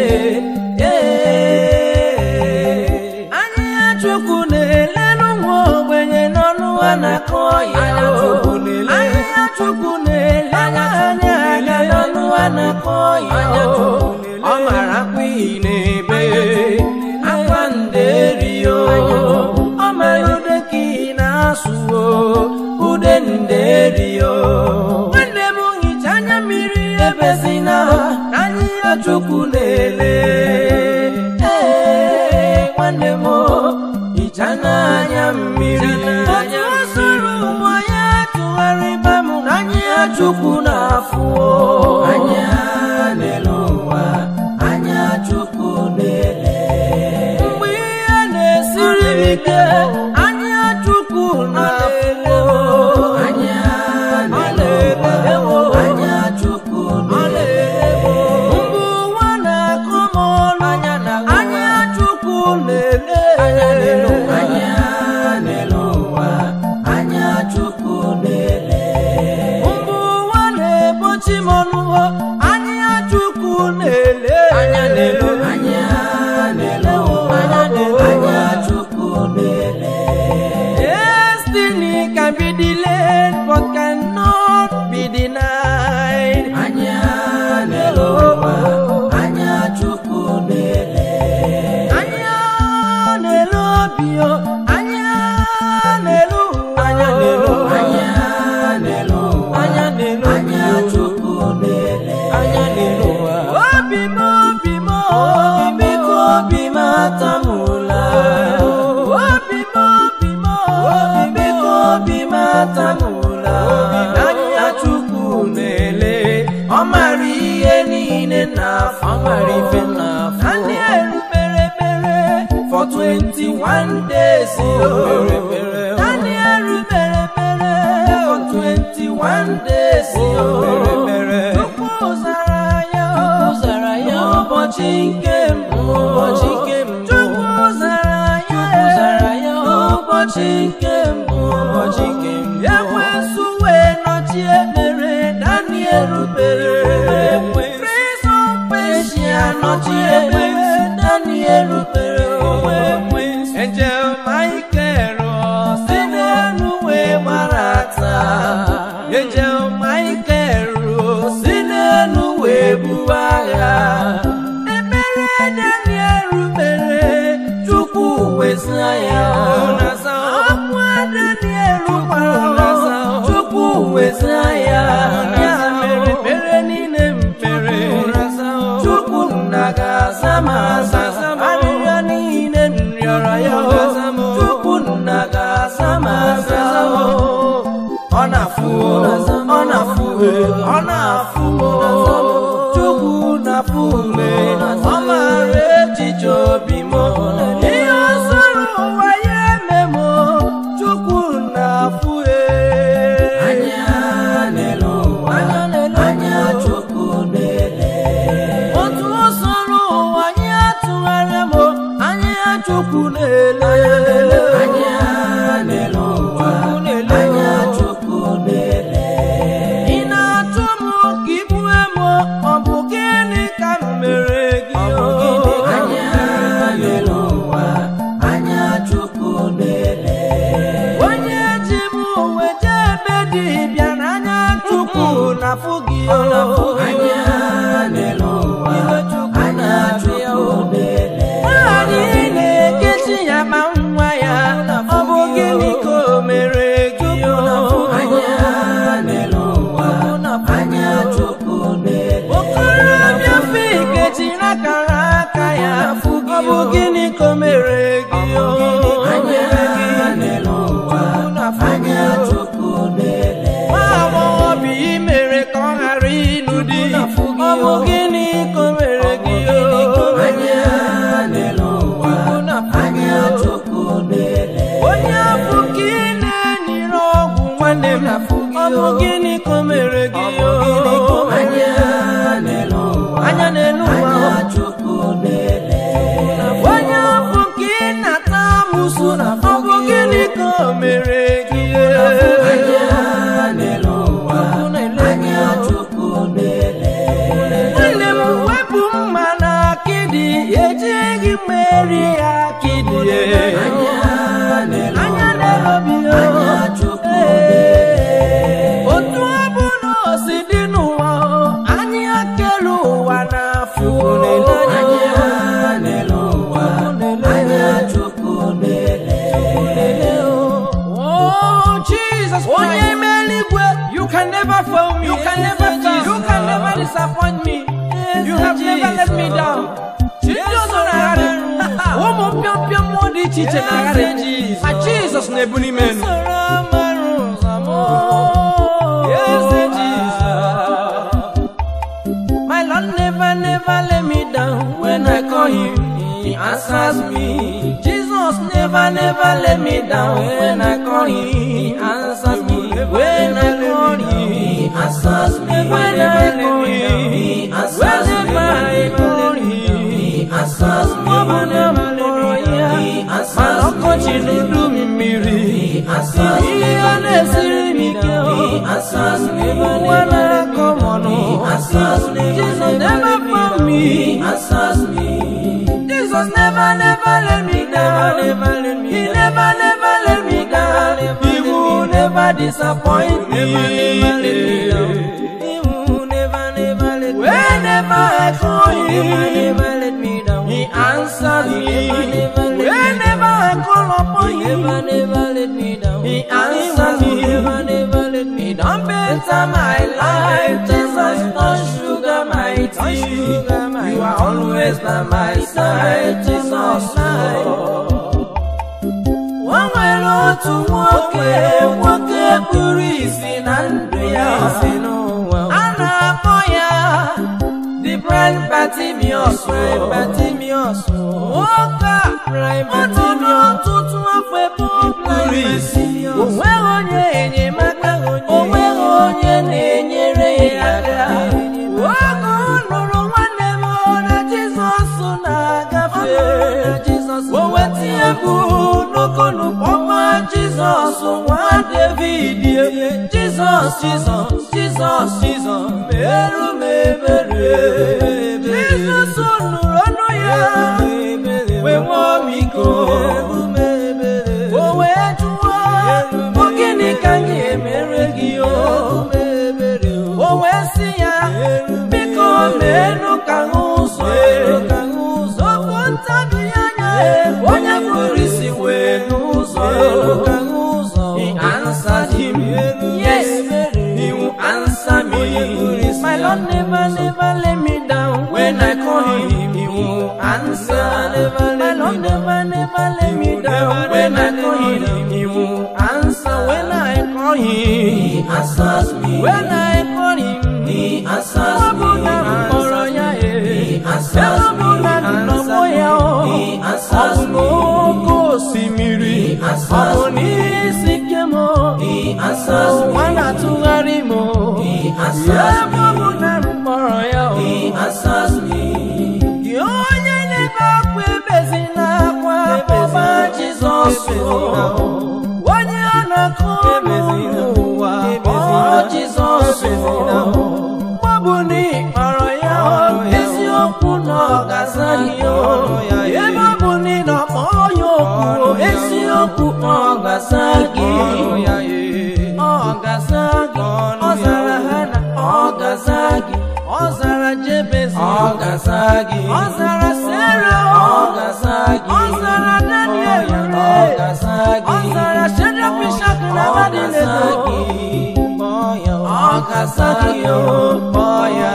anya ya chukwu na-elelu nwa ogbenye n'ọnụ a na-akọ ya Anya Chukwu na-ele. anya ya chukwu na-ele anya anya aga n'ọnụ a na-akọ ya Anya Chukwu na-ele. ọ mara akwa iyi na-ebe akwa nderio ọ mara ude ka ị na-asụ o, ude nderio nwanne m hicha anya mmiri ebezina anya ya chukwu na-ele Ee, nwanne m hicha n'anya mmiri otu o soro ụwa ya tụgharịba m n'anya ya chukwu na-afụ o. anya n'elu ụwa anya Chukwu na-ele mgbe ihe na-esiri m ike anya chukwu na-afụ anya n'elu ụwa anya Chukwu na-ele mgbe ụwa na-akọ m ọnụ anya chukwu na-ele anya n'elu ụwa anya Chukwu na-ele mgbe ụwa na-ebochi m ọnụ anya chukwu na-ele Anya na-ele. anya n'elu ụwa anya Chukwu na-ele Destiny can be delayed but cannot be denied. anya n'elu ụwa anya Chukwu na-ele Anya n'elu obi o, anya n'elu ụwa Anya n'elu ụwa. anya n'elu ụwa Anya n'elu anya Chukwu na-ele Anya n'elu ụwa Obi m obi m o, ihe niile na-afọ ọ mara ife na-afụ Daniel kpere ekpere for 21 days Kpere ekpere. Daniel kpere ekpere for 21 days Kpere ekpere. Chukwu zara ya Chukwu zara ya n'ụbọchị nke mbụ N'ụbọchị nke mbụ. Chukwu zara ya Chukwu zara ya n'ụbọchị nke mbụ Ụbọchị nke mbụ. ekwensu wee nọchie ekpere Daniel kpere Ekwensu. Prince of Persia nọchie ekpere Daniel kpere Angel Michael si n'elu wee gbarata Angel Michael si n'elu wee buo agha ekpere Daniel kpere Chukwu weza ya Ụnasa. akwa Daniel gbara Ụnasa. Chukwu weza ya Ụnasa. ya mere ekpere niile m kpere Chukwu nna ga-aza m aza arịrịọ niile m rịọrọ ya Chukwu nna ga-aza m aza ọ na-afụ ọ na-afụ ọ na-afụ Chukwu na-afụ mgbe ọ maara echiche obi m ihe ọ sọrọ ụwa ya eme m Chukwu na-afụ anya n'elu ụwa anya Chukwu na-ele otu o soro ụwa anyị atụgharịa m anya Chukwu na-ele anya n'elu ụwa anya Chukwu na-ele ị na-achụ m ka igbue m ọ bụ gịnị ka m mere gị anya n'elu ụwa anya Chukwu na-ele onye ji m uwe jee ebe dibịa n'anya Chukwu na-afụ gị anya n'elu ụwa anya Chukwu na-ele nwaanyị na-ekechi ya ma nwa ya ọ bụ gịnị ka o mere gị anya n'elu ụwa anya Chukwu na-ele okorobịa fi kechiri akara aka ya ọ bụ gịnị ka o mere gị anya n'elu ụwa anya Chukwu na-ele nwa agbọghọbịa ị mere ka ọ ghara ịnụ di ọ bụ gịnị ka o mere gị anya n'elu ụwa anya Chukwu na-ele onye afọ ka ị na-enyere ọgwụ nwanne m ọ bụ gịnị ka o mere gị anya n'elu ụwa anya n'elu ụwa Chukwu na-ele onye afọ ka ị na-ata amụsụ ọ bụ gịnị ka o mere gị anya n'elu ụwa anya Chukwu na-ele nwanne m wepụ mma na akịdị ejighị mmeri ya akịdị anya na-elobi anya Chukwu otu ọ bụ na o si dị n'ụwa anyị akelu ụwa na-afụ anya n'elu ụwa anya Chukwu na-ele Oh, Jesus Christ. Onye ime eluigwe, you can never fail me. You can never fail. You can never disappoint me. You have never let me down. Jizọs na-agharị. Ụmụ mpịọmpịọ mmụọ dị iche iche na-agharị. Ma Jizọs na-ebu n'ime enu. Eze Jizọs. My Lord never, never let me down when I call him. He answers me. Jesus never, never let me down when I call him. He answers me. When I call him, he answers me. When I call him, he answers me. Whenever I call him, he answers me. Whenever I call him, he answers me. Ọkọchị n'udu mmiri. He answers me. Ihe na-esiri m ike. He answers me. Ụwa na-akọ m ọnụ. He answers me. Jesus never found me. He answers me. Jesus never, never let me down. Never let me he never, never let me down. He will never disappoint me. Never, never let me down. He will never, never let me Whenever I call him, never, never let me down. He answers me. Whenever I call upon him, never, never let me down. He answers me. Never, never let me down. Better my life, Jesus, don't sugar my tea. You are always by my side, Jesus. Lord. O nwere otu nwoke nwoke kpuru isi na ndụ ya a na-akpọ ya blind Bartimaeus Blind Bartimaeus nwoke a Blind otu Bartimaeus n'ọtụtụ afọ ebe ọ Kpuru isi. o nweghị onye enyemaka o nweghị onye na-enyere ya aka oge ọ nụrụ nwanne m na Jizọs na-agafe o weta ya bụ n'okonu kpọkwa Jizọs nwa David Jizọs Jizọs Jizọs Jizọs merụ m ebere Jizọs nụrụ ọnụ ya wee nwee ọmịiko o wee jụọ ọ gịnị ka m ga-emere gị o o wee sị ya biko meenụ ka m ụzọ okwu ntabi anya onye kpụrụ isi wee n'ụzọ He answered him, Yes, He will answer me. My Lord never, never let me down. When I call Him, He will answer. My Lord never, never let me down. When I call Him, He will answer. When I call Him, He answers me. When I call Him, He answers me. He answers me. He answers me. osimiri ọ bụ n'isi ike m nwa na-atụgharị m ya ebe ọ bụ na m kpọrọ ya o gị onye na-ebe akwa ebezi n'akwa akpọba Jizọs o. onye a na-akọ n'ụwa kpọọ Jizọs o. mgbe bụ na ị kpọrọ ya o, eziokwu na ọ ga-aza gị o. ebe ọ bụ na ị nọkpọ ya okwu o, eziokwu ọ ga-aza gị ọ ga-aza gị ọ zara ha na ọ ga-aza gị ọ zara Jebez Ọ ga-aza gị. ọ zara Sera Ọ ga-aza gị. ọ zara Daniel Ọ re ga-aza gị. ọ zara Shadrach, Meshach na Ọ ga-aza Abednego gị. Kpọọ ya. ọ ga-aza gị o kpọọ ya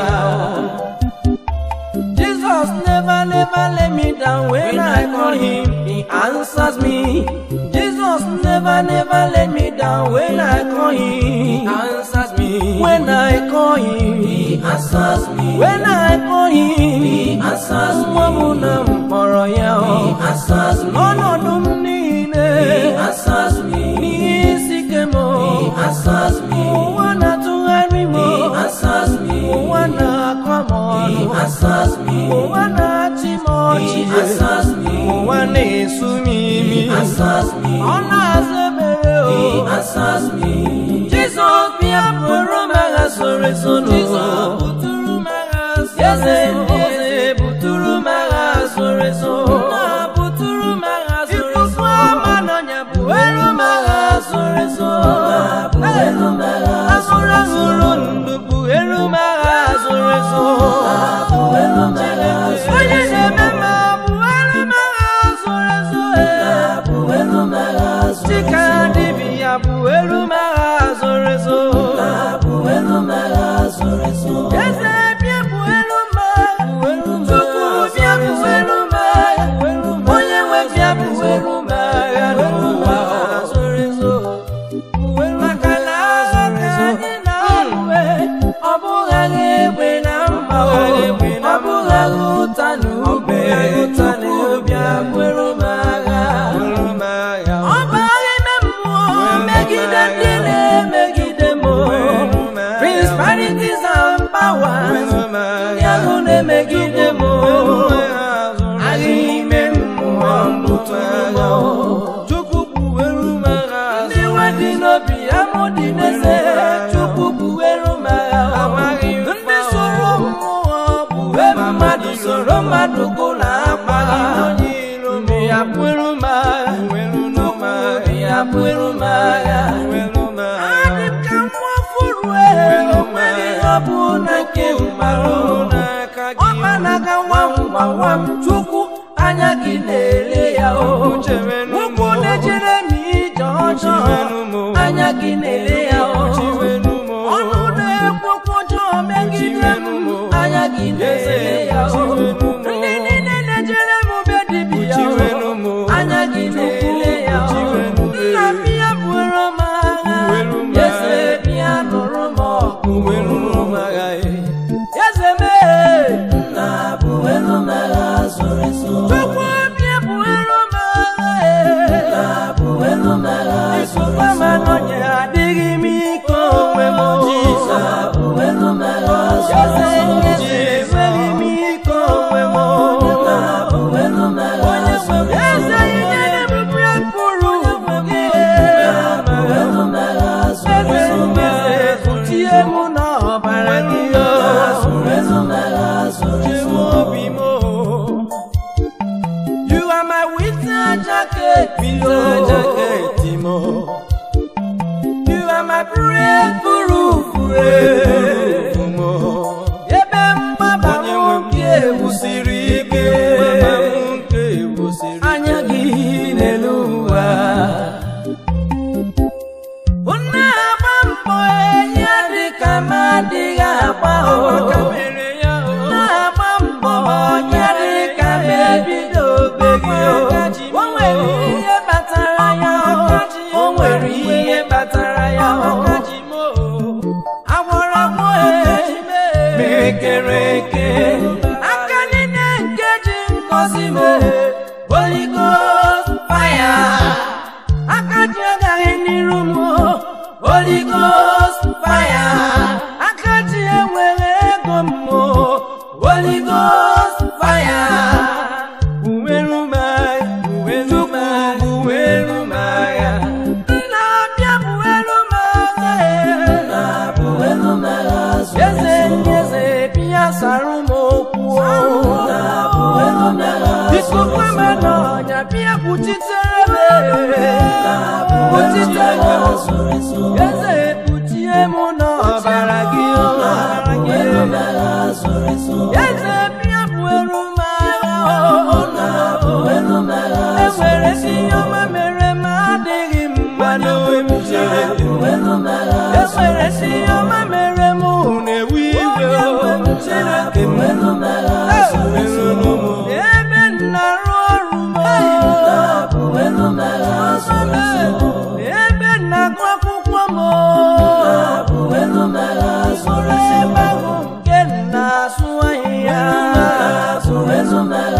Jesus never never let me down when I call him he answers me Jesus never never let me down when I call him he answers me when I call him he answers me when I call him he answers me nwa m na m kpọrọ ya o he answers me n'ọnọdụ m niile he answers me n'ihe isi ike m o he answers me ụwa na-atụgharị m o he answers me ụwa na-akọ m ọnụ he answers me ụwa na-achị m ọchị he answers me ụwa na-esu m imi he answers me ọ na-aza ebere o he answers me Jizọs bịa bụrụ m agha soro ezo n'ụzọ eze ndị eze buturu m agha soro ezo buturu m agha soro ezo ama n'ọnya buweru m agha soro ezo buweru m agha asụrụ ahụrụ ndụ buweru m agha soro ezo buweru m agha onye na-eme ma buweru m agha soro ezo buweru m agha chika dibịa buweru m agha soro ezo buweru m agha soro ezo eze bịa buweru m agha chukwu bịa buweru m agha onye nwe bịa buweru m agha n'ụwa soro ezo maka na agha ka anyị na-alụwe ọ bụghị agha egbe na mma o ọ bụghị agha ụta na ube chukwu bịa buweru m agha Bụrụ m agha. ọ bụ agha ime mmụọ megide ndị na-emegide m principalities and powers Bụrụ m ndị agha. ahụ na-emegide m Bụrụ m agha zụrụ agha ime mmụọ mbụtụrụ m Chukwu buweru m agha ndị nwe dị n'obi amụ dị n'eze chukwu buweru m agha Amaghị mfa ndị soro mmụọ buwe mmadụ soro mmadụ gụla akpa onye iro m mbe ya buweru m agha buweru m agha. mbe ya buweru m agha Buweru m agha. adị m ka nwa furu enweghị ọ bụ na nke mmarụ n'aka gị. ọkpa na-aga nwam gbawam chukwu anya gị na-ele ya o Chewenu m ụkwụ na-ejere m ije ọjọọ Chewenu m anya gị na-ele ya o Chewenu m ọnụ na-ekwu okwu ọjọọ megide m anya gị na-ele ya o Chewenu m ndị niile na-ejere m be dibịa Chewenu m o anya gị na-ele ya o Chewenu m nna m ya buoro m agha Buoro m eze agha. bịa nụrụ m ọgụ Buweru m agha. eze mee nna winter jacket mo. You are my breakthrough Roof mo. ebe mgbaba Onye nwe m nwoke ewusiri ike Mama m nke ewusiri anya gị n'elu ụwa unu agba mbọ enyi dịka m adịghị agba Aka o mere ya o. na-agba mbọ onye dịka m ebidobeghị o O nwere ihe kpatara ya o o nwere ihe kpatara ya o Akaji mo. agwọrọ agwọ mere kere eke aka niile nke ji ngozi m Holy Ghost fire aka ji agaghị n'iru m Holy Ghost fire aka ji enwere ego m Holy Ghost fire uweru m agha uweru m agha uweru m agha na-abịa buweru m agha na-buweru m agha eze ndị eze bịa sara m okwu biko kwe m n'ọnya bịa kwuchitere m kwuchitere m eze kpuchie m n'ọbara gị eze bịa buweru m agha enwere si ihe ọma mere m adịghị mma n'onwe m chere enwere si ihe ọma mere m na-ewe iwe Chineke m ebe m na-arụ ọrụ m ebe m na-agụ akwụkwọ m mkpụrụ ebe ahụ nke m na-asụ ahịhịa